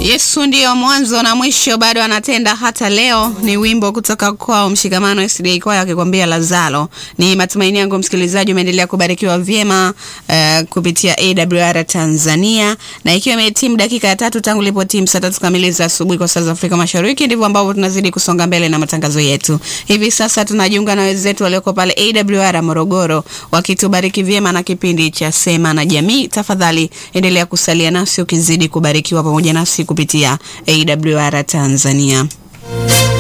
Yesu ndiyo mwanzo na mwisho, bado anatenda hata leo. Ni wimbo kutoka kwao Mshikamano SDA kwaya akikwambia Lazaro. Ni matumaini yangu msikilizaji umeendelea kubarikiwa vyema uh, kupitia AWR Tanzania, na ikiwa imetimu dakika ya tatu tangu lipo timu saa tatu kamili za asubuhi kwa saa za Afrika Mashariki, ndivyo ambavyo tunazidi kusonga mbele na matangazo yetu. Hivi sasa tunajiunga na wenzetu walioko pale AWR Morogoro wakitubariki vyema na kipindi cha Sema na Jamii. Tafadhali endelea kusalia nasi ukizidi kubarikiwa pamoja nasi kupitia AWR Tanzania.